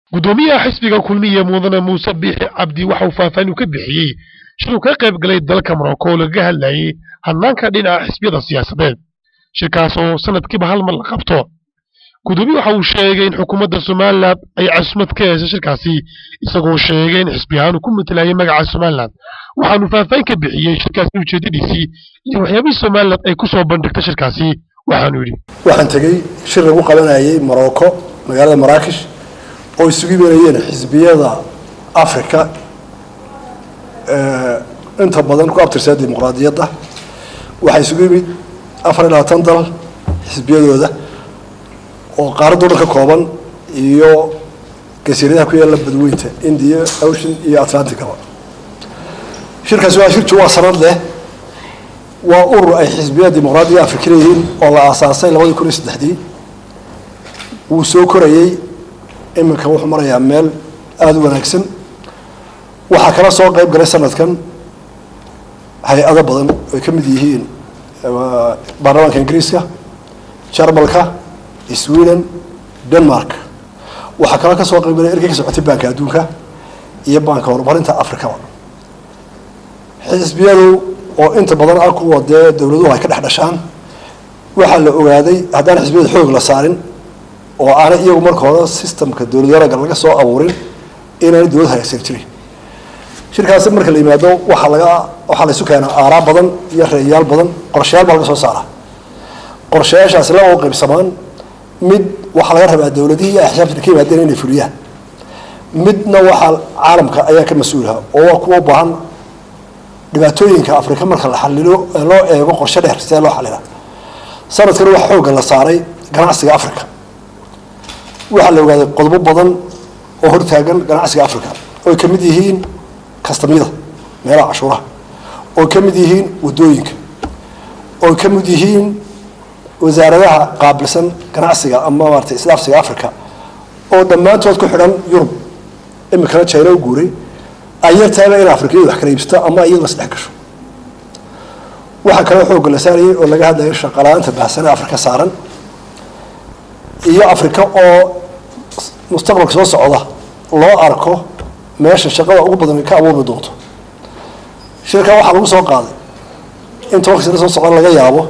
gudoomiyaha xisbiga kulmiye mudane muuse biixi cabdi waxa uu faahfaahin ka bixiyey shiruu ka qayb galay dalka morocco oo lagaga hadlayay hanaanka dhinaca xisbiyada siyaasadeed shirkaas oo sanadkiiba hal mar la qabto gudoomiye waxa uu sheegay in xukuumadda somalilan ay casumad ka heysa shirkaasi isagoo sheegay in xisbi ahaan uu ku matelayay magaca somalilan waxaanu faahfaahin ka bixiyey shirkaasi ujeedadiisii iyo waxyaabihii somalilan ay ku soo bandhigta shirkaasi waxaanu yidhi waxaan tegey shir lagu qabanayay morocco magaalada maraakish oo isugu imanayeen xisbiyada africa inta badan ku abtirsaa dimuqraadiyadda waxaa isugu yimid afar iyo labaatan dal xisbiyadooda oo qaaradoo dhan ka kooban iyo gasiiradaha ku yaalla badweynta india ocean iyo atlanticaba shirkaasi waa shir juwaa sanad leh waa urur ay xisbiyada dimuqraadiga afrika leeyihiin oo la aasaasay labadii kun iyo saddexdii wuu soo korayey iminka wuxuu marayaa meel aada u wanaagsan waxaa kala soo qayb galay sanadkan hay-ado badan ay ka mid yihiin baarlamaanka ingiriiska jarmalka sweden denmark waxaa kala ka soo qayb galay ergey ka socotay baanka adduunka iyo baanka horumarinta afrikaba xisbiyadu oo inta badan ah kuwa dee dowladuhu ay ka dhex dhashaan waxaa la ogaaday haddaan xisbiyada xoog la saarin oo aanay iyagu marka hore systemka dowlad wanaagga laga soo abuurin inaanay dowlad hagaagsan jirin shirkaasi marka la yimaado waxaa laga waxaa la isu keenaa aaraa badan iyo reeyaal badan qorshayaal baa laga soo saara qorshayaashaasi laba u qaybsamaan mid waxaa laga rabaa dowladihii iyo axsaabta ka yimaadeen inay fuliyaan midna waxaa caalamka ayaa ka mas-uulaha oo waa kuwa u baahan dhibaatooyinka afrika marka la xalilo ee loo eego qorshe dheer sidee loo xalila sanadkan waxaa xoogga la saaray ganacsiga africa waxaa la ogaaday qodobo badan oo hortaagan ganacsiga africa oy ka mid yihiin kastamyada meelaha cashuuraha oy ka mid yihiin wadooyinka oy ka mid yihiin wasaaradaha qaabilsan ganacsiga ama maarata isdhaafsiga africa oo dhammaantood ku xidhan yurub iminkana china u guuray ayartaaba in afrikayadu wax kala iibsato ama iyadu isdhex gasho waxaa kaloo xoogga la saarayay oo laga hadlayo shaqala-aanta baahsane afrika saaran iyo afrika oo mustaqbalka soo socda loo arko meesha shaqada ugu badan ka abuurmi doonto shirkan waxaa lagu soo qaaday in tobanka sano soo socda laga yaabo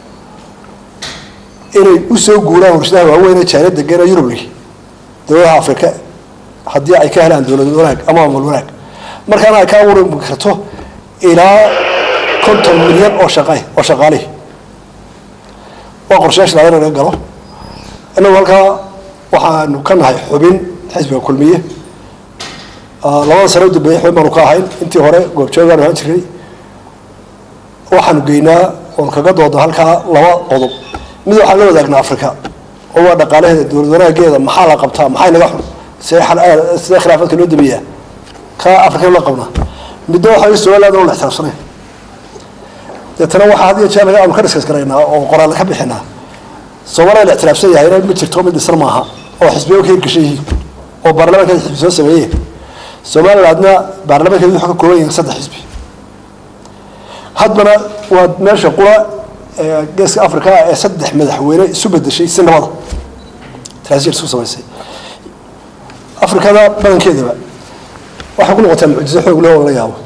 inay usoo guuraan warshadaha waaweyn ee jaana degan ee yurubli dowladaha afrika haddii ay ka helaan dowlad wanaag ama amal wanaag markaana ay ka abuuri karto ilaa konton milyan oo shaqa oo shaqaalihi waa qorshayaasha laga naga galo inagu halkaa waxaanu ka nahay xubin xisbiga kulmiye labada sano u dambeeyey xubin baanu ka ahayn intii hore goobjoogaanu ahaan jiray waxaanu geynaa oon kaga dooda halkaa laba qodob mid waxaan la wadaagnaa africa oo waa dhaqaalaheeda dowlad wanaageeda maxaa la qabtaa maxay naga xun see sidee khilaafaadka loo dameeyaa ka african la qabnaa midna waxaa somaliland oo la ixtiraafsanayn deetana waxaa had iyo jeer laga aanu ka diskas garaynaa oo qoraal ka bixinaa soomaaliya la ictiraafsan yahayna ma jirto mid dhisan maaha oo xisbiyo ka hirgashan yihiin oo baarlamaankeeda xisbi soo sameeyeen somalilandna baarlamaankeeda wuxuu ka kooban yahay saddex xisbi haddana waa meesha qura geeska africa ee saddex madaxweyne isu bedeshay si nabada transition isku samaysay afrikada badankeedaba waxay ku noqotaa mucjiso xoog leh oo la yaabo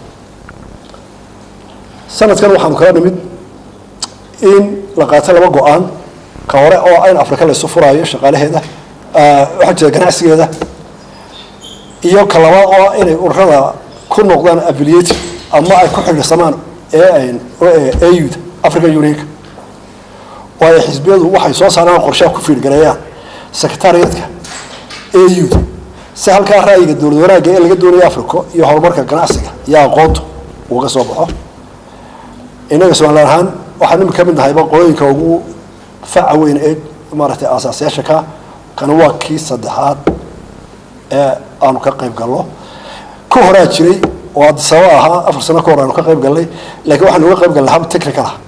sanadkan waxaanu kala nimid in la qaato laba go-aan ka hore oo in afrika laysu furaayo shaqaalaheeda waxaa jira ganacsigeeda iyo ka labaad oo inay ururada ku noqdaan affiliated ama ay ku xidhiirsamaan auda african unionka oo ay xisbiyadu waxay soo saaraan qorshaha ku fiirgareeyaan secretariatka auda si halkaa ra'yiga dowlad wanaagga ee laga doonaya africa iyo horumarka ganacsiga iyo aqoontu uga soo baxo innaga somalilan ahaan waxaan imika ka mid nahayba qolooyinka ugu faca weyn ee maaragtay aasaasayaasha ka kana waa kii saddexaad ee aanu ka qayb galno ka horaa jiray oo adisaba ahaa afar sano ka hor aanu ka qayb galnay laakiin waxaanu uga qayb galnay hab technical ah